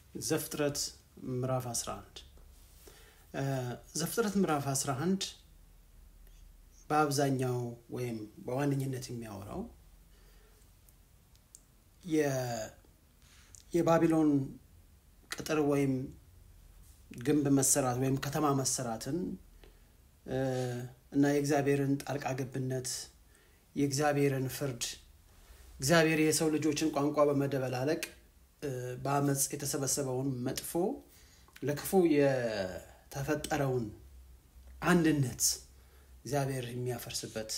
ዘፍጥረት ምዕራፍ 11 ዘፍጥረት ምዕራፍ 11 በአብዛኛው ወይም በዋነኝነት የሚያወራው የባቢሎን ቅጥር ወይም ግንብ መሰራት ወይም ከተማ መሰራትን እና የእግዚአብሔርን ጣልቃ ገብነት የእግዚአብሔርን ፍርድ እግዚአብሔር የሰው ልጆችን ቋንቋ በመደበላለቅ በአመፅ የተሰበሰበውን መጥፎ ለክፉ የተፈጠረውን አንድነት እግዚአብሔር የሚያፈርስበት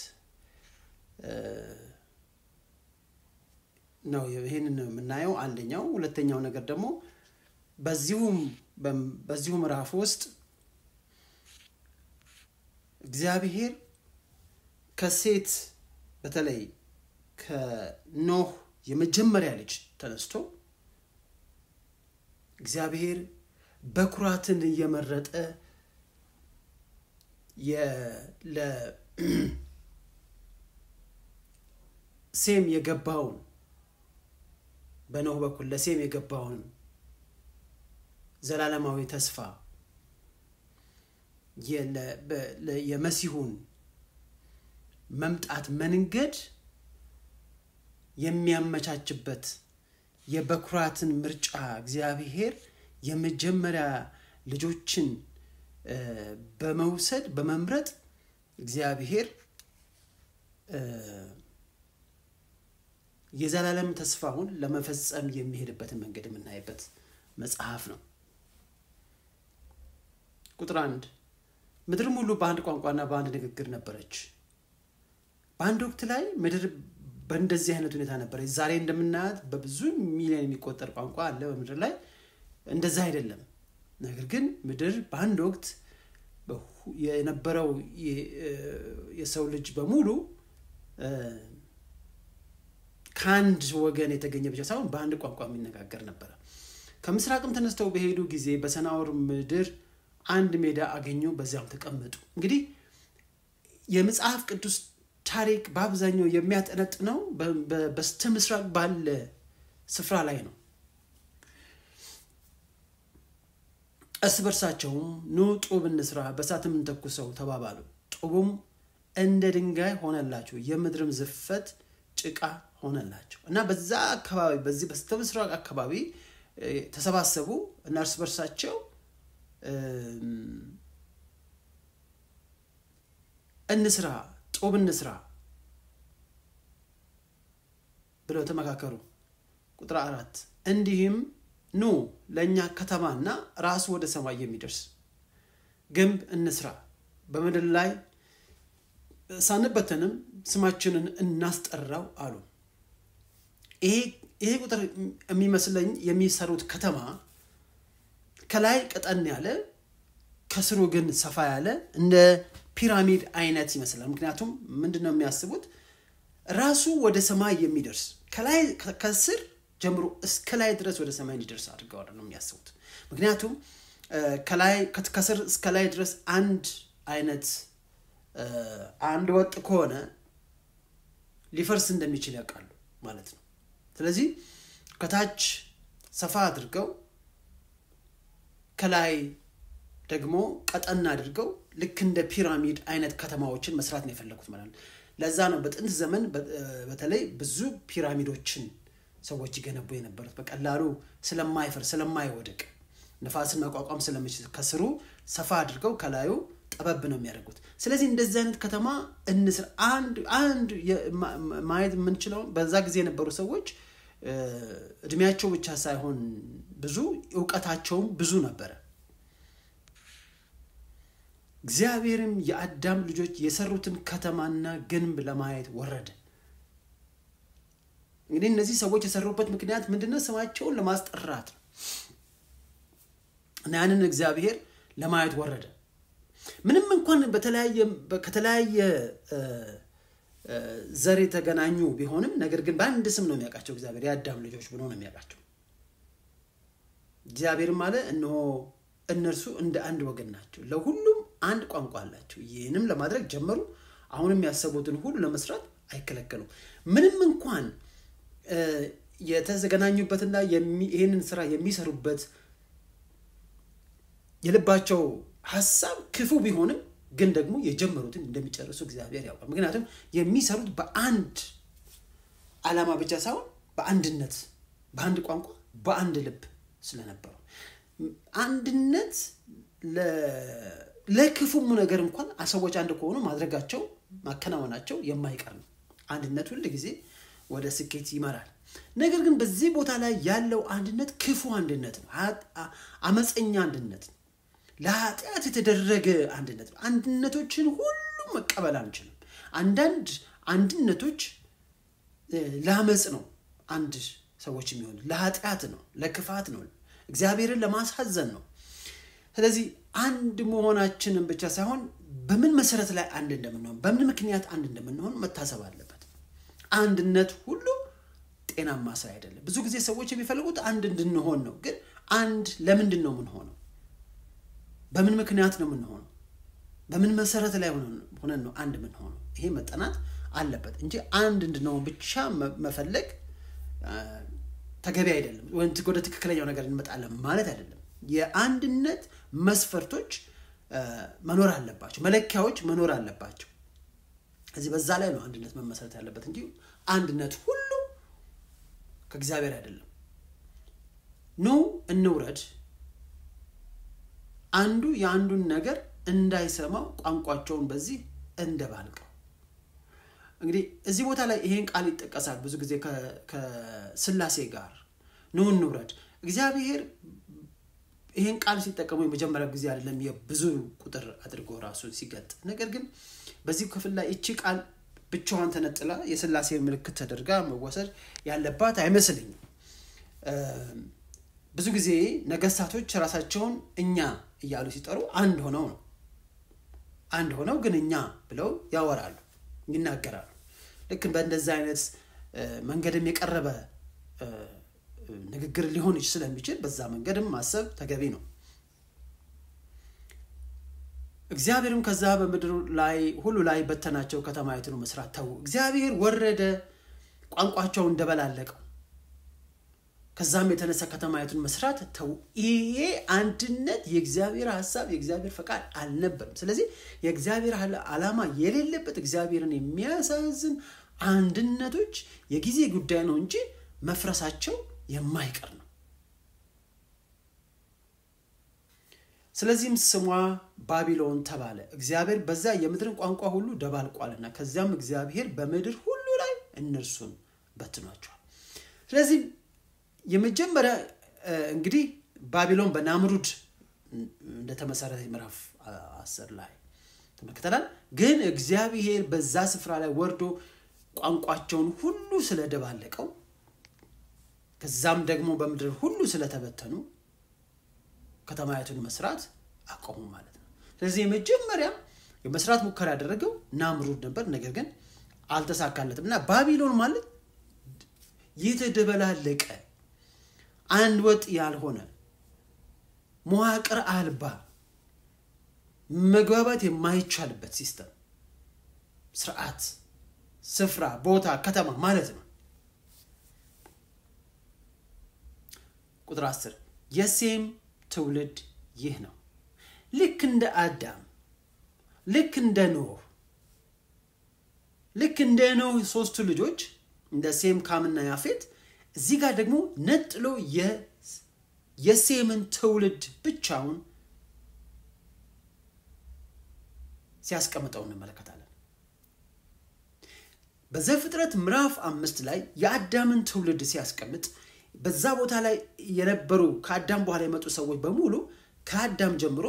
ነው። ይህንን ነው የምናየው አንደኛው። ሁለተኛው ነገር ደግሞ በዚሁም በዚሁ ምዕራፍ ውስጥ እግዚአብሔር ከሴት በተለይ ከኖህ የመጀመሪያ ልጅ ተነስቶ እግዚአብሔር በኩራትን እየመረጠ ለሴም የገባውን በኖህ በኩል ለሴም የገባውን ዘላለማዊ ተስፋ የመሲሁን መምጣት መንገድ የሚያመቻችበት የበኩራትን ምርጫ እግዚአብሔር የመጀመሪያ ልጆችን በመውሰድ በመምረጥ እግዚአብሔር የዘላለም ተስፋውን ለመፈጸም የሚሄድበትን መንገድ የምናይበት መጽሐፍ ነው። ቁጥር አንድ ምድርም ሁሉ በአንድ ቋንቋና በአንድ ንግግር ነበረች። በአንድ ወቅት ላይ ምድር በእንደዚህ አይነት ሁኔታ ነበረች። ዛሬ እንደምናያት በብዙ ሚሊዮን የሚቆጠር ቋንቋ አለ በምድር ላይ። እንደዛ አይደለም። ነገር ግን ምድር በአንድ ወቅት የነበረው የሰው ልጅ በሙሉ ከአንድ ወገን የተገኘ ብቻ ሳይሆን በአንድ ቋንቋ የሚነጋገር ነበረ። ከምስራቅም ተነስተው በሄዱ ጊዜ በሰናዖር ምድር አንድ ሜዳ አገኙ፣ በዚያም ተቀመጡ። እንግዲህ የመጽሐፍ ቅዱስ ታሪክ በአብዛኛው የሚያጠነጥነው በስተ ምስራቅ ባለ ስፍራ ላይ ነው። እርስ በርሳቸውም ኑ ጡብ እንስራ፣ በእሳትም እንተኩሰው ተባባሉ። ጡቡም እንደ ድንጋይ ሆነላቸው፣ የምድርም ዝፈት ጭቃ ሆነላቸው እና በዛ አካባቢ በዚህ በስተ ምስራቅ አካባቢ ተሰባሰቡ እና እርስ በርሳቸው እንስራ ጡብ እንስራ ብለው ተመካከሩ። ቁጥር አራት እንዲህም ኑ ለእኛ ከተማና ራሱ ወደ ሰማይ የሚደርስ ግንብ እንስራ፣ በምድር ላይ ሳንበተንም ስማችንን እናስጠራው አሉ። ይሄ ቁጥር የሚመስለኝ የሚሰሩት ከተማ ከላይ ቀጠን ያለ ከስሩ ግን ሰፋ ያለ እንደ ፒራሚድ አይነት ይመስላል። ምክንያቱም ምንድን ነው የሚያስቡት ራሱ ወደ ሰማይ የሚደርስ ከላይ ከስር ጀምሮ እስከ ላይ ድረስ ወደ ሰማይ እንዲደርስ አድርገዋል ነው የሚያስቡት። ምክንያቱም ከላይ ከስር እስከ ላይ ድረስ አንድ አይነት አንድ ወጥ ከሆነ ሊፈርስ እንደሚችል ያውቃሉ ማለት ነው። ስለዚህ ከታች ሰፋ አድርገው ከላይ ደግሞ ቀጠን አድርገው ልክ እንደ ፒራሚድ አይነት ከተማዎችን መስራት ነው የፈለጉት ማለት ነው። ለዛ ነው በጥንት ዘመን በተለይ ብዙ ፒራሚዶችን ሰዎች ይገነቡ የነበሩት በቀላሉ ስለማይፈር ስለማይወድቅ ነፋስን መቋቋም ስለሚችል ከስሩ ሰፋ አድርገው ከላዩ ጠበብ ነው የሚያደርጉት። ስለዚህ እንደዚህ አይነት ከተማ እንስር አንድ አንድ ማየት የምንችለው በዛ ጊዜ የነበሩ ሰዎች እድሜያቸው ብቻ ሳይሆን ብዙ እውቀታቸውም ብዙ ነበረ። እግዚአብሔርም የአዳም ልጆች የሰሩትን ከተማና ግንብ ለማየት ወረደ። እንግዲህ እነዚህ ሰዎች የሰሩበት ምክንያት ምንድነው? ስማቸውን ለማስጠራት ነው እና ያንን እግዚአብሔር ለማየት ወረደ። ምንም እንኳን ከተለያየ ዘር የተገናኙ ቢሆንም ነገር ግን በአንድ ስም ነው የሚያውቃቸው እግዚአብሔር የአዳም ልጆች ብሎ ነው የሚያውቃቸው። እግዚአብሔርም አለ እነሆ እነርሱ እንደ አንድ ወገን ናቸው፣ ለሁሉም አንድ ቋንቋ አላቸው። ይህንም ለማድረግ ጀመሩ። አሁንም ያሰቡትን ሁሉ ለመስራት አይከለከሉም። ምንም እንኳን የተገናኙበትና ይህንን ስራ የሚሰሩበት የልባቸው ሀሳብ ክፉ ቢሆንም ግን ደግሞ የጀመሩትን እንደሚጨርሱ እግዚአብሔር ያውቃል። ምክንያቱም የሚሰሩት በአንድ ዓላማ ብቻ ሳይሆን በአንድነት፣ በአንድ ቋንቋ፣ በአንድ ልብ ስለነበሩ አንድነት ለክፉም ነገር እንኳን ሰዎች አንድ ከሆኑ ማድረጋቸው ማከናወናቸው የማይቀር ነው። አንድነት ሁል ጊዜ ወደ ስኬት ይመራል። ነገር ግን በዚህ ቦታ ላይ ያለው አንድነት ክፉ አንድነት ነው። አመፀኛ አንድነት ነው። ለኃጢአት የተደረገ አንድነት ነው። አንድነቶችን ሁሉ መቀበል አንችልም። አንዳንድ አንድነቶች ለአመፅ ነው አንድ ሰዎች የሚሆኑ ለኃጢአት ነው፣ ለክፋት ነው፣ እግዚአብሔርን ለማሳዘን ነው። ስለዚህ አንድ መሆናችንን ብቻ ሳይሆን በምን መሰረት ላይ አንድ እንደምንሆን በምን ምክንያት አንድ እንደምንሆን መታሰብ አለበት። አንድነት ሁሉ ጤናማ ስራ አይደለም። ብዙ ጊዜ ሰዎች የሚፈልጉት አንድ እንድንሆን ነው። ግን አንድ ለምንድን ነው የምንሆነው? በምን ምክንያት ነው የምንሆነው? በምን መሰረት ላይ ሆነን ነው አንድ የምንሆነው? ይሄ መጠናት አለበት እንጂ አንድ እንድንሆን ብቻ መፈለግ ተገቢ አይደለም። ወደ ትክክለኛው ነገር እንመጣለን ማለት አይደለም። የአንድነት መስፈርቶች መኖር አለባቸው፣ መለኪያዎች መኖር አለባቸው። እዚህ በዛ ላይ ነው አንድነት መመሰረት ያለበት እንጂ አንድነት ሁሉ ከእግዚአብሔር አይደለም። ኑ እንውረድ፣ አንዱ የአንዱን ነገር እንዳይሰማው ቋንቋቸውን በዚህ እንደባልቀው። እንግዲህ እዚህ ቦታ ላይ ይሄን ቃል ይጠቀሳል ብዙ ጊዜ ከስላሴ ጋር ኑ እንውረድ። እግዚአብሔር ይህን ቃል ሲጠቀሙ የመጀመሪያ ጊዜ አይደለም፣ የብዙ ቁጥር አድርጎ ራሱን ሲገልጥ። ነገር ግን በዚህ ክፍል ላይ እቺ ቃል ብቻዋን ተነጥላ የስላሴ ምልክት ተደርጋ መወሰድ ያለባት አይመስልኝም። ብዙ ጊዜ ነገስታቶች ራሳቸውን እኛ እያሉ ሲጠሩ አንድ ሆነው ነው። አንድ ሆነው ግን እኛ ብለው ያወራሉ፣ ይናገራሉ። ልክ በእንደዚህ አይነት መንገድም የቀረበ ንግግር ሊሆን ስለሚችል በዛ መንገድም ማሰብ ተገቢ ነው። እግዚአብሔርም ከዛ በምድር ላይ ሁሉ ላይ በተናቸው ከተማይቱን መስራት ተዉ። እግዚአብሔር ወረደ፣ ቋንቋቸው እንደበላለቀው ከዛም የተነሳ ከተማይቱን መስራት ተዉ። ይሄ አንድነት የእግዚአብሔር ሀሳብ የእግዚአብሔር ፈቃድ አልነበርም። ስለዚህ የእግዚአብሔር ዓላማ የሌለበት እግዚአብሔርን የሚያሳዝን አንድነቶች የጊዜ ጉዳይ ነው እንጂ መፍረሳቸው የማይቀር ነው። ስለዚህም ስሟ ባቢሎን ተባለ፣ እግዚአብሔር በዛ የምድርን ቋንቋ ሁሉ ደባልቋልና። ከዚያም እግዚአብሔር በምድር ሁሉ ላይ እነርሱን በትኗቸዋል። ስለዚህ የመጀመሪያ እንግዲህ ባቢሎን በናምሩድ እንደተመሰረተ ምዕራፍ አስር ላይ ተመልክተናል። ግን እግዚአብሔር በዛ ስፍራ ላይ ወርዶ ቋንቋቸውን ሁሉ ስለደባለቀው ከዛም ደግሞ በምድር ሁሉ ስለተበተኑ ከተማይቱን መስራት አቆሙ ማለት ነው። ስለዚህ የመጀመሪያ የመስራት ሙከራ ያደረገው ናምሩድ ነበር። ነገር ግን አልተሳካለትም እና ባቢሎን ማለት የተደበላለቀ አንድ ወጥ ያልሆነ መዋቅር አልባ መግባባት የማይቻልበት ሲስተም፣ ስርዓት፣ ስፍራ፣ ቦታ፣ ከተማ ማለት ነው። ቁጥር አስር የሴም ትውልድ ይህ ነው። ልክ እንደ አዳም፣ ልክ እንደ ኖህ፣ ልክ እንደ ኖህ ሶስቱ ልጆች እንደ ሴም፣ ካምና ያፌት እዚህ ጋር ደግሞ ነጥሎ የሴምን ትውልድ ብቻውን ሲያስቀምጠው እንመለከታለን። በዘፍጥረት ምዕራፍ አምስት ላይ የአዳምን ትውልድ ሲያስቀምጥ በዛ ቦታ ላይ የነበሩ ከአዳም በኋላ የመጡ ሰዎች በሙሉ ከአዳም ጀምሮ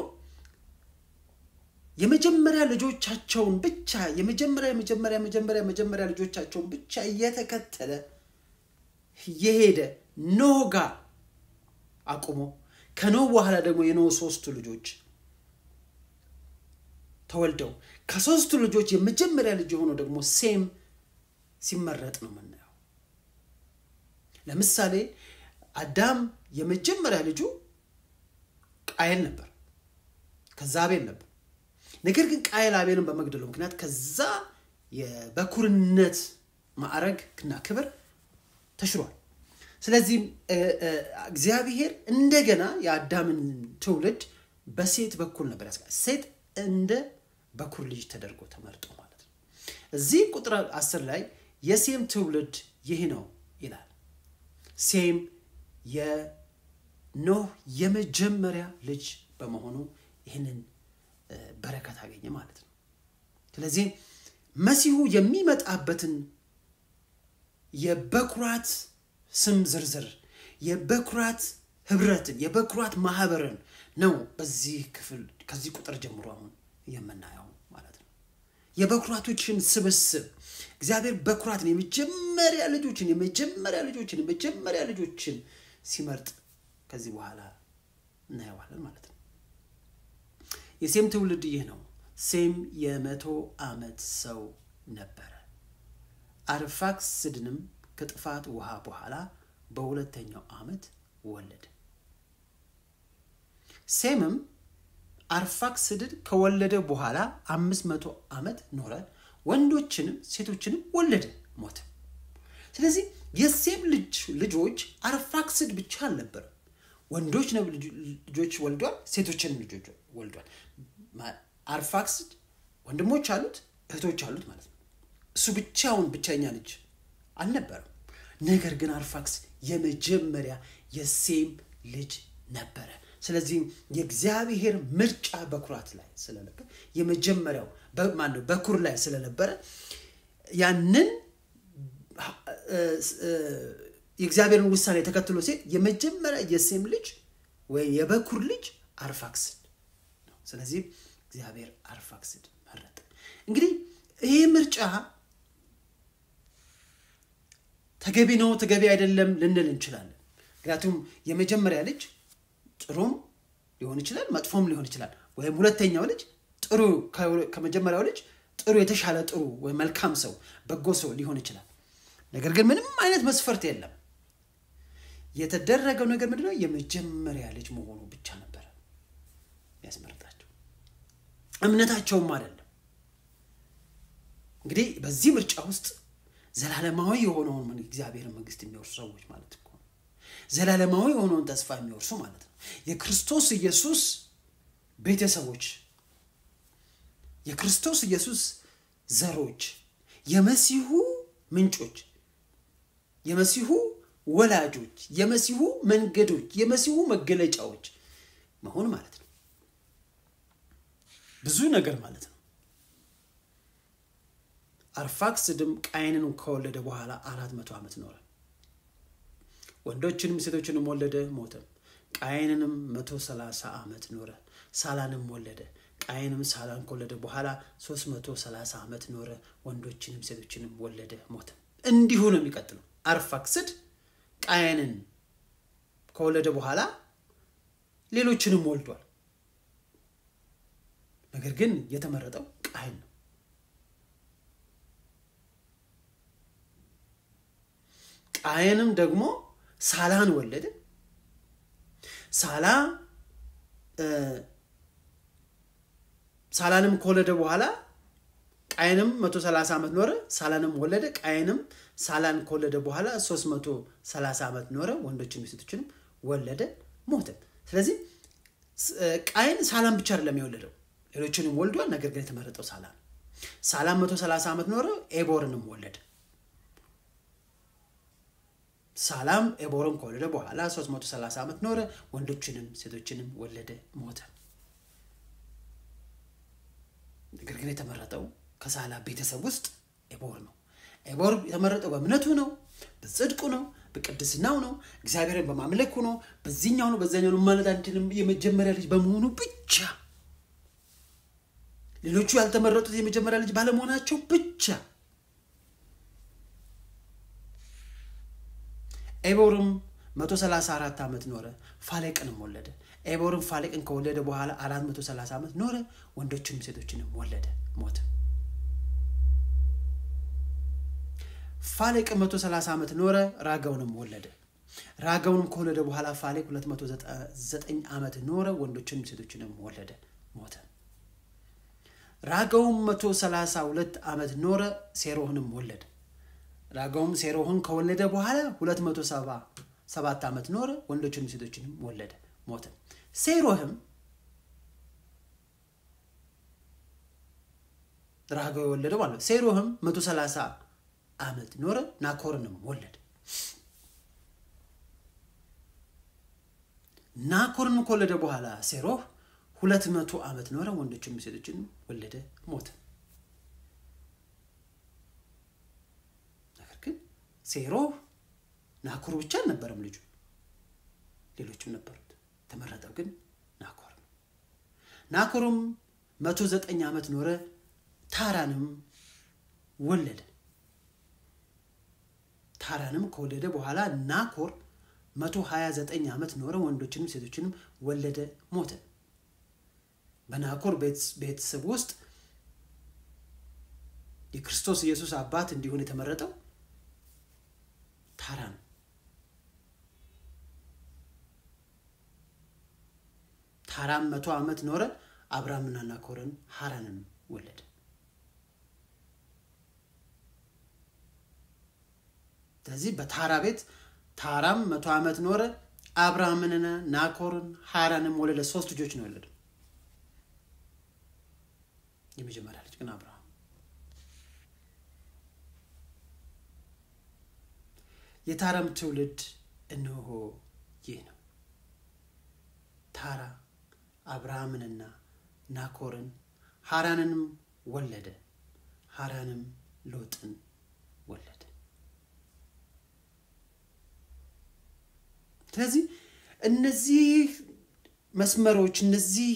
የመጀመሪያ ልጆቻቸውን ብቻ የመጀመሪያ የመጀመሪያ መጀመሪያ መጀመሪያ ልጆቻቸውን ብቻ እየተከተለ የሄደ ኖህ ጋር አቁሞ ከኖህ በኋላ ደግሞ የኖህ ሶስቱ ልጆች ተወልደው ከሶስቱ ልጆች የመጀመሪያ ልጅ የሆነው ደግሞ ሴም ሲመረጥ ነው የምናየው። ለምሳሌ አዳም የመጀመሪያ ልጁ ቃየል ነበር፣ ከዛ አቤል ነበር። ነገር ግን ቃየል አቤልን በመግደሉ ምክንያት ከዛ የበኩርነት ማዕረግ እና ክብር ተሽሯል። ስለዚህም እግዚአብሔር እንደገና የአዳምን ትውልድ በሴት በኩል ነበር ያስቀ ሴት እንደ በኩር ልጅ ተደርጎ ተመርጦ ማለት ነው እዚህ ቁጥር አስር ላይ የሴም ትውልድ ይህ ነው ይላል ሴም የኖህ የመጀመሪያ ልጅ በመሆኑ ይህንን በረከት አገኘ ማለት ነው ስለዚህ መሲሁ የሚመጣበትን የበኩራት ስም ዝርዝር የበኩራት ህብረትን የበኩራት ማህበርን ነው በዚህ ክፍል ከዚህ ቁጥር ጀምሮ አሁን የምናየው ማለት ነው የበኩራቶችን ስብስብ እግዚአብሔር በኩራትን የመጀመሪያ ልጆችን የመጀመሪያ ልጆችን የመጀመሪያ ልጆችን ሲመርጥ ከዚህ በኋላ እናየዋለን ማለት ነው የሴም ትውልድ ይህ ነው ሴም የመቶ ዓመት ሰው ነበረ አርፋክስድንም ከጥፋት ውሃ በኋላ በሁለተኛው ዓመት ወለደ ሴምም አርፋክስድን ከወለደ በኋላ አምስት መቶ ዓመት ኖረ ወንዶችንም ሴቶችንም ወለደ ሞተ ስለዚህ የሴም ልጆች አርፋክስድ ብቻ አልነበረም ወንዶች ልጆች ወልዷል ሴቶችንም ልጆች ወልዷል አርፋክስድ ወንድሞች አሉት እህቶች አሉት ማለት ነው እሱ ብቻውን ብቸኛ ልጅ አልነበረም ነገር ግን አርፋክስ የመጀመሪያ የሴም ልጅ ነበረ ስለዚህም የእግዚአብሔር ምርጫ በኩራት ላይ ስለነበር የመጀመሪያው ማነው በኩር ላይ ስለነበረ ያንን የእግዚአብሔርን ውሳኔ ተከትሎ ሴት የመጀመሪያ የሴም ልጅ ወይ የበኩር ልጅ አርፋክስድ ነው ስለዚህም እግዚአብሔር አርፋክስድ መረጠ እንግዲህ ይህ ምርጫ ተገቢ ነው ተገቢ አይደለም ልንል እንችላለን ምክንያቱም የመጀመሪያ ልጅ ጥሩም ሊሆን ይችላል መጥፎም ሊሆን ይችላል ወይም ሁለተኛው ልጅ ጥሩ ከመጀመሪያው ልጅ ጥሩ የተሻለ ጥሩ ወይም መልካም ሰው በጎ ሰው ሊሆን ይችላል ነገር ግን ምንም አይነት መስፈርት የለም የተደረገው ነገር ምንድነው የመጀመሪያ ልጅ መሆኑ ብቻ ነበረ ያስመረጣቸው እምነታቸውም አይደለም እንግዲህ በዚህ ምርጫ ውስጥ ዘላለማዊ የሆነውን እግዚአብሔር መንግስት የሚወርሱ ሰዎች ማለት እኮ ዘላለማዊ የሆነውን ተስፋ የሚወርሱ ማለት ነው የክርስቶስ ኢየሱስ ቤተሰቦች የክርስቶስ ኢየሱስ ዘሮች የመሲሁ ምንጮች የመሲሁ ወላጆች የመሲሁ መንገዶች የመሲሁ መገለጫዎች መሆን ማለት ነው ብዙ ነገር ማለት ነው አርፋክስድም ቃይንን ከወለደ በኋላ አራት መቶ ዓመት ኖረ ወንዶችንም ሴቶችንም ወለደ ሞተም ቃይንንም መቶ ሰላሳ ዓመት ኖረ ሳላንም ወለደ ቃይንም ሳላን ከወለደ በኋላ ሶስት መቶ ሰላሳ ዓመት ኖረ ወንዶችንም ሴቶችንም ወለደ ሞተም እንዲሁ ነው የሚቀጥለው አርፋክስድ ቃየንን ከወለደ በኋላ ሌሎችንም ወልዷል ነገር ግን የተመረጠው ቃየን ነው ቃየንም ደግሞ ሳላን ወለደ ሳላ ሳላንም ከወለደ በኋላ ቃየንም 130 ዓመት ኖረ ሳላንም ወለደ ቃየንም ሳላን ከወለደ በኋላ 330 ዓመት ኖረ ወንዶችንም ሴቶችንም ወለደ ሞተ ስለዚህ ቃየን ሳላን ብቻ አይደለም የወለደው ሌሎችንም ወልዷል ነገር ግን የተመረጠው ሳላ ነው ሳላን 130 ዓመት ኖረ ኤቦርንም ወለደ ሳላም ኤቦርን ከወለደ በኋላ 330 ዓመት ኖረ ወንዶችንም ሴቶችንም ወለደ ሞተ ነገር ግን የተመረጠው ከሳላ ቤተሰብ ውስጥ ኤቦር ነው ኤቦር የተመረጠው በእምነቱ ነው በጽድቁ ነው በቅድስናው ነው እግዚአብሔርን በማምለኩ ነው በዚህኛው ነው በዛኛው ነው ማለት አንችልም የመጀመሪያ ልጅ በመሆኑ ብቻ ሌሎቹ ያልተመረጡት የመጀመሪያ ልጅ ባለመሆናቸው ብቻ ኤቦርም 134 ዓመት ኖረ ፋሌቅንም ወለደ ኤቦርም ፋሌቅን ከወለደ በኋላ 430 ዓመት ኖረ ወንዶችንም ሴቶችንም ወለደ ሞተ ፋሌቅ 130 ዓመት ኖረ ራጋውንም ወለደ ራጋውንም ከወለደ በኋላ ፋሌቅ 209 ዓመት ኖረ ወንዶችንም ሴቶችንም ወለደ ሞተ ራጋውም 132 ዓመት ኖረ ሴሮህንም ወለደ ራጋውም ሴሮህን ከወለደ በኋላ 270 ሰባት ዓመት ኖረ፣ ወንዶችንም ሴቶችንም ወለደ፣ ሞተ። ሴሮህም ራጋዊ የወለደው ማለት ነው። ሴሮህም መቶ ሰላሳ ዓመት ኖረ፣ ናኮርንም ወለደ። ናኮርን ከወለደ በኋላ ሴሮህ ሁለት መቶ ዓመት ኖረ፣ ወንዶችንም ሴቶችንም ወለደ፣ ሞተ። ነገር ግን ሴሮህ ናኮር ብቻ አልነበረም ልጁ፣ ሌሎችም ነበሩት። ተመረጠው ግን ናኮር ነው። ናኮርም መቶ ዘጠኝ ዓመት ኖረ፣ ታራንም ወለደ። ታራንም ከወለደ በኋላ ናኮር መቶ ሀያ ዘጠኝ ዓመት ኖረ፣ ወንዶችንም ሴቶችንም ወለደ፣ ሞተ። በናኮር ቤተሰብ ውስጥ የክርስቶስ ኢየሱስ አባት እንዲሆን የተመረጠው ታራ ነው። ታራም መቶ ዓመት ኖረ፣ አብርሃምና ናኮርን ሀራንን ወለደ። ስለዚህ በታራ ቤት ታራም መቶ ዓመት ኖረ፣ አብርሃምንና ናኮርን ሀራንም ወለደ። ሶስት ልጆች ነው የወለደው። የመጀመሪያ ልጅ ግን አብርሃም። የታራም ትውልድ እነሆ ይህ ነው። ታራ አብርሃምንና ናኮርን ሀራንንም ወለደ። ሀራንም ሎጥን ወለደ። ስለዚህ እነዚህ መስመሮች እነዚህ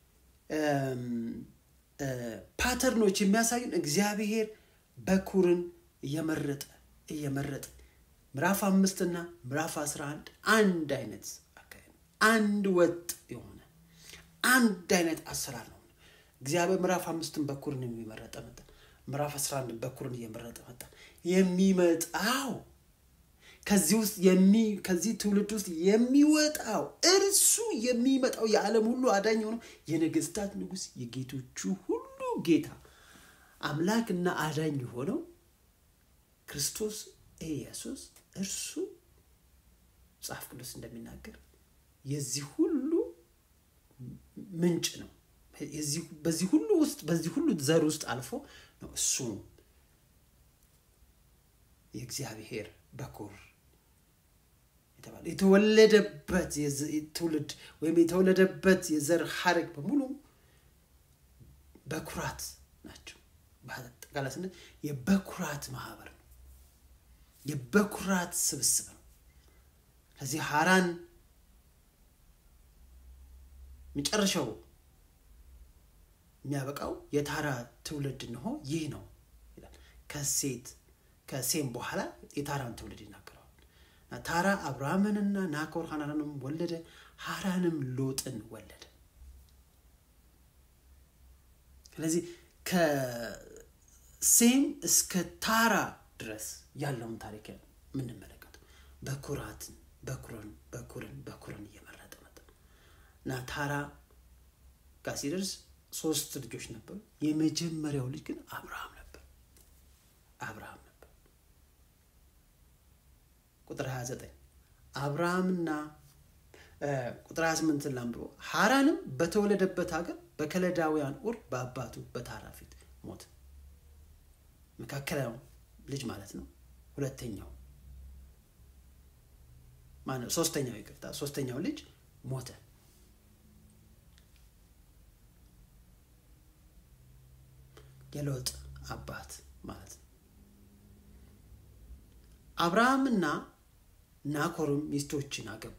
ፓተርኖች የሚያሳዩን እግዚአብሔር በኩርን እየመረጠ እየመረጠ ምዕራፍ አምስት እና ምዕራፍ አስራ አንድ አንድ አይነት አካሄድ አንድ ወጥ የሆነ አንድ አይነት አሰራር ነው። እግዚአብሔር ምዕራፍ አምስትን በኩርን የሚመረጠ መጣ። ምዕራፍ አስራ አንድ በኩርን እየመረጠ መጣ። የሚመጣው ከዚህ ውስጥ ከዚህ ትውልድ ውስጥ የሚወጣው እርሱ የሚመጣው የዓለም ሁሉ አዳኝ የሆነው የነገስታት ንጉሥ የጌቶቹ ሁሉ ጌታ አምላክና አዳኝ የሆነው ክርስቶስ ኢየሱስ እርሱ መጽሐፍ ቅዱስ እንደሚናገር የዚህ ሁሉ ምንጭ ነው። በዚህ ሁሉ ውስጥ በዚህ ሁሉ ዘር ውስጥ አልፎ ነው እሱ የእግዚአብሔር በኩር የተባለ የተወለደበት ትውልድ ወይም የተወለደበት የዘር ሀረግ በሙሉ በኩራት ናቸው። በአጠቃላይ ስንል የበኩራት ማህበር ነው። የበኩራት ስብስብ ነው። ከዚህ ሀራን መጨረሻው የሚያበቃው የታራ ትውልድ እንሆ ይህ ነው ይላል። ከሴት ከሴም በኋላ የታራን ትውልድ ይናገረዋል። ታራ አብርሃምንና ናኮር ሀናንም ወለደ፣ ሀራንም ሎጥን ወለደ። ስለዚህ ከሴም እስከ ታራ ድረስ ያለውን ታሪክ የምንመለከተው በኩራትን በኩርን በኩርን በኩርን እየመረጠ መጣ እና ታራ ጋር ሲደርስ ሶስት ልጆች ነበሩ። የመጀመሪያው ልጅ ግን አብርሃም ነበር። አብርሃም ነበር። ቁጥር 29 አብርሃምና ቁጥር 28 ላንብቦ ሀራንም በተወለደበት ሀገር በከለዳውያን ኡር በአባቱ በታራ ፊት ሞት መካከለኛው ልጅ ማለት ነው። ሁለተኛው ማነው? ሶስተኛው ይቅርታ፣ ሶስተኛው ልጅ ሞተ። የሎጥ አባት ማለት ነው። አብርሃምና ናኮርም ሚስቶችን አገቡ።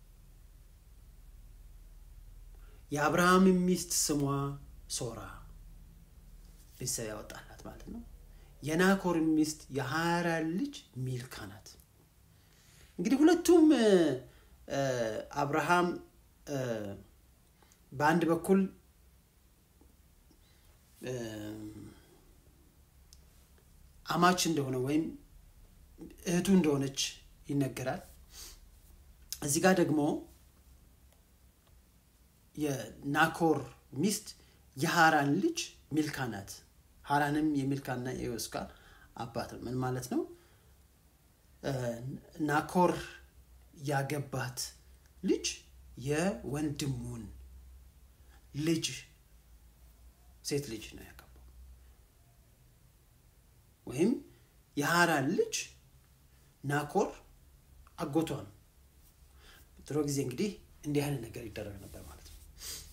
የአብርሃም ሚስት ስሟ ሶራ ቤተሰብ ያወጣላት ማለት ነው። የናኮር ሚስት የሀራን ልጅ ሚልካ ናት። እንግዲህ ሁለቱም አብርሃም በአንድ በኩል አማች እንደሆነ ወይም እህቱ እንደሆነች ይነገራል። እዚህ ጋር ደግሞ የናኮር ሚስት የሀራን ልጅ ሚልካ ናት። ሀራንም የሚልካና የዮስካ አባት ነው። ምን ማለት ነው? ናኮር ያገባት ልጅ የወንድሙን ልጅ ሴት ልጅ ነው ያገባው። ወይም የሃራን ልጅ ናኮር አጎቷ ነው። ድሮ ጊዜ እንግዲህ እንዲህ አይነት ነገር ይደረግ ነበር ማለት ነው።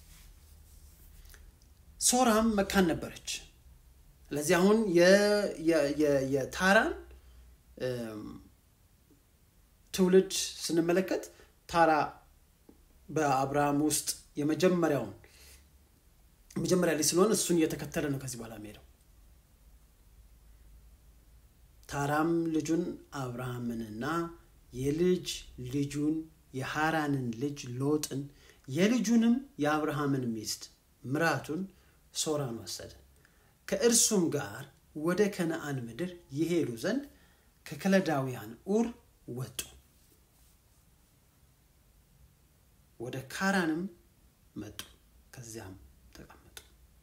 ሶራም መካን ነበረች። ስለዚህ አሁን የታራን ትውልድ ስንመለከት ታራ በአብርሃም ውስጥ የመጀመሪያውን መጀመሪያ ላይ ስለሆነ እሱን እየተከተለ ነው ከዚህ በኋላ የሚሄደው። ታራም ልጁን አብርሃምንና የልጅ ልጁን የሃራንን ልጅ ሎጥን የልጁንም የአብርሃምን ሚስት ምራቱን ሶራን ወሰደ። ከእርሱም ጋር ወደ ከነአን ምድር ይሄዱ ዘንድ ከከለዳውያን ኡር ወጡ። ወደ ካራንም መጡ፣ ከዚያም ተቀመጡ።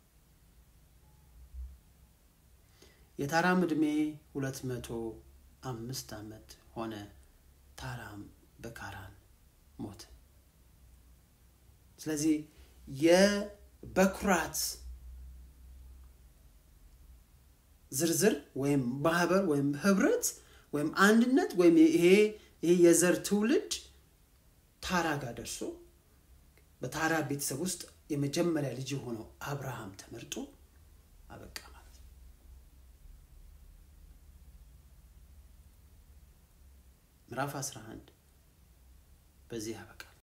የታራም ዕድሜ ሁለት መቶ አምስት ዓመት ሆነ። ታራም በካራን ሞተ። ስለዚህ የበኩራት ዝርዝር ወይም ማህበር ወይም ህብረት ወይም አንድነት ወይም ይሄ ይሄ የዘር ትውልድ ታራ ጋር ደርሶ በታራ ቤተሰብ ውስጥ የመጀመሪያ ልጅ የሆነው አብርሃም ተመርጦ አበቃ ማለት ነው። ምዕራፍ 11 በዚህ ያበቃል።